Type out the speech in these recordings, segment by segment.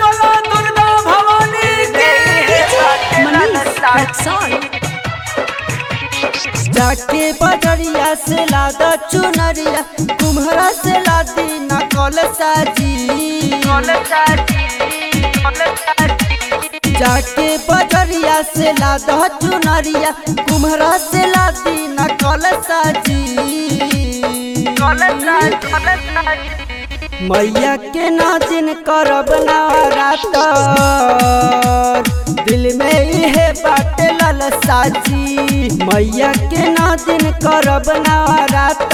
बोलो दुर्गा भवानी की मनीष रक्सौल जाके बजरिया से लादा चुनरिया कुम्हरा से लादी नकल साजी जाके बजरिया से लादा चुनरिया कुम्हरा से लादी नकल साजी मैया के नाजिन करब नवरात दिल में इहे बाटे ललसाजी मैया के नाजिन करब नवरात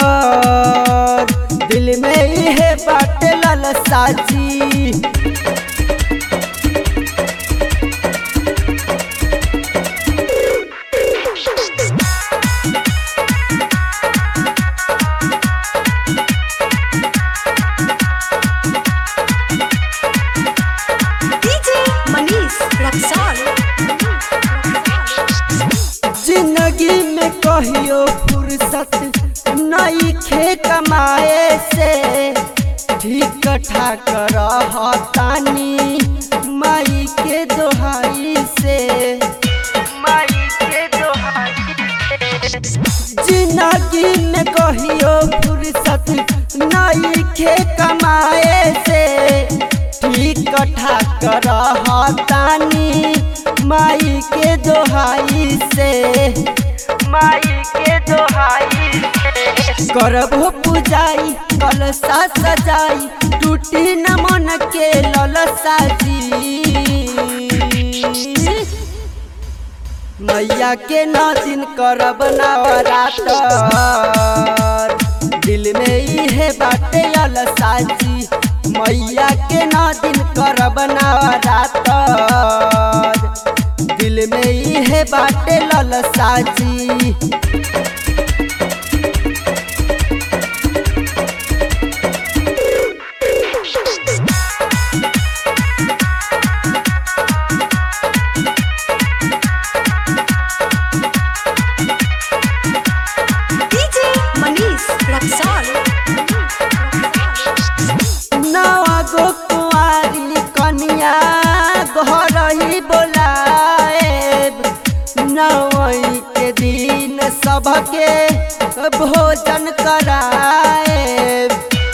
दिल में इहे बाटे ललसाजी डीजे मनीष रक्सौल जिंदगी में कहियो फुर्सत नई खे कमाए से ठीक ठाक रहतानी माई के दोहाई से जिंदगी में कहियो फुर्सत नई खे कमाए से ठीक ठाक रहतानी माई के दोहाई से करबो पूजाई कलसा सजाई टूटी न मन के ललसा जी मैया के नौ दिन करब नवरात दिल में इहे बाटे अलसा जी मैया के नौ दिन करब नवरात दिल में इहे बाटे ललसा जी डीजे मनीष रक्सौल नवा गो कुंवारी कनिया घर ही बोलाएब नवई के दिन सबके भोजन कराएब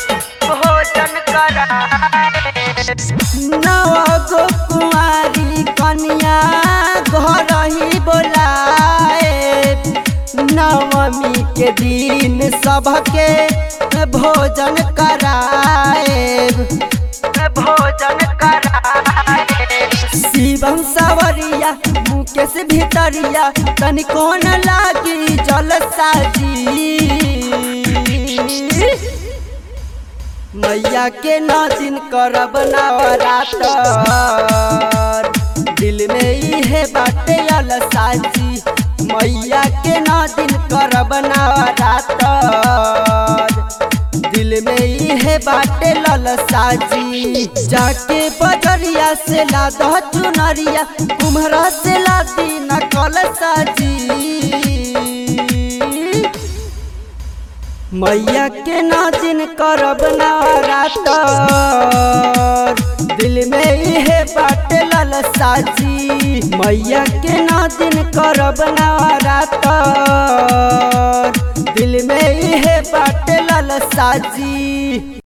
नवा गो कुंवारी कनिया घर ही बोलाएब नवमी के दिन सबके भोजन कराएब शिवम सवरिया मुकेश भितरिया तनिको न लागी जल साजी मैया के नौ दिन करब नवरात दिल में इहे बाटे अलसाजी मैया के नौ दिन करब नवरात दिल में इहे बाटे ललसाजी जाके बजरिया से लादा चुनरिया कुम्हरा से लादी नकल साजी मैया के नाजिन करब नवरात दिल में इहे बाटे ललसाजी मैया के नाजिन करब नवरात दिल में इहे बाटे ललसाजी